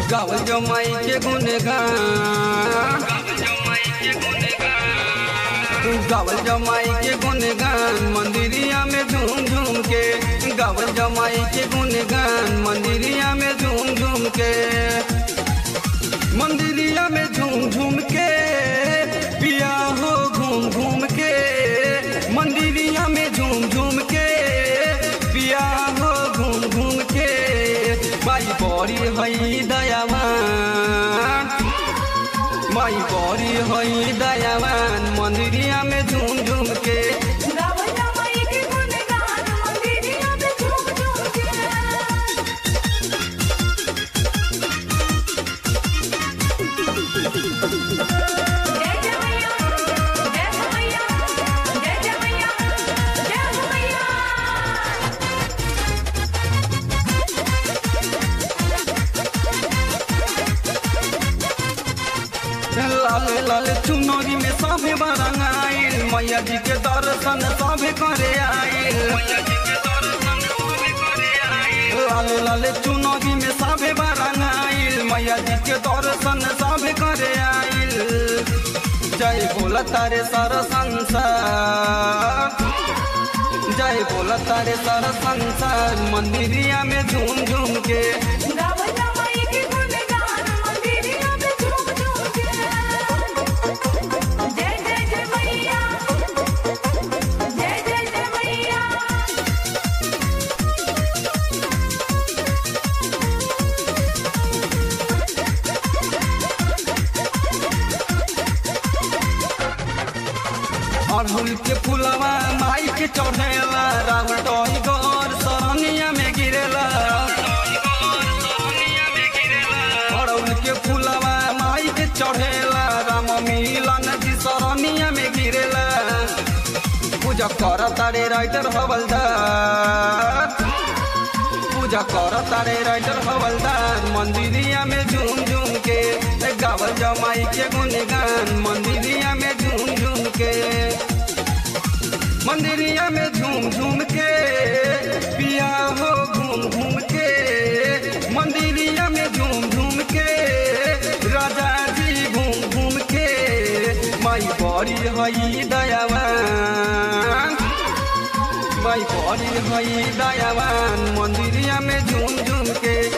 गावल जमाई के गुनगान गावल जमाई के गुनगान मंदिरिया में झूम झूम के गावल जमाई के गुनगान मंदिरिया में झूम झूम के मंदिरिया में झूम झूम के पिया हो घूम घूम के मंदिरिया में झूम झूम के पिया हो घूम घूम के माई बड़ी हई दयावान माई बड़ी हई दयावान मंदिरिया में झूम झूम के गावल जमाई के गुनगान मंदिरिया में झूम झूम के जय जय मैया जय हो मैया जय जय मैया जय हो मैया लाल लाल चुनरी में सभे बरंगाइल मैया जी के दर्शन सभे करे आइल लाल लाल चुनरी में सभे बरंगाइल मैया जी के दर्शन सभे करे आइल जय बोला तारे सर संसार जय बोला तारे सर संसार मंदिरिया में झूम झूम के गावल जमाई के गुनगान मंदिरिया में झूम झूम के जय जय जय मैया जय जय जय मैया अड़हुल के फुलवा माई के चढ़ेला रावण टोई गौर सरनिया में गिरेला अड़हुल के फुलवा माई के चढ़ेला राम मिलन जी सरनिया में गिरेला पूजा कर तारे राइटर हवलदार पूजा कर तारे राइटर हवलदार मंदिरिया में झूम झूम के गावल जमाई के गुनगान मंदिरिया में झूम झूम के मंदिरिया में झूम झूम के पिया हो घूम घूम के मंदिरिया में झूम झूम के राजा जी घूम घूम के माई बड़ी हई दयावान माई बड़ी हई दयावान मंदिरिया में झूम झूम के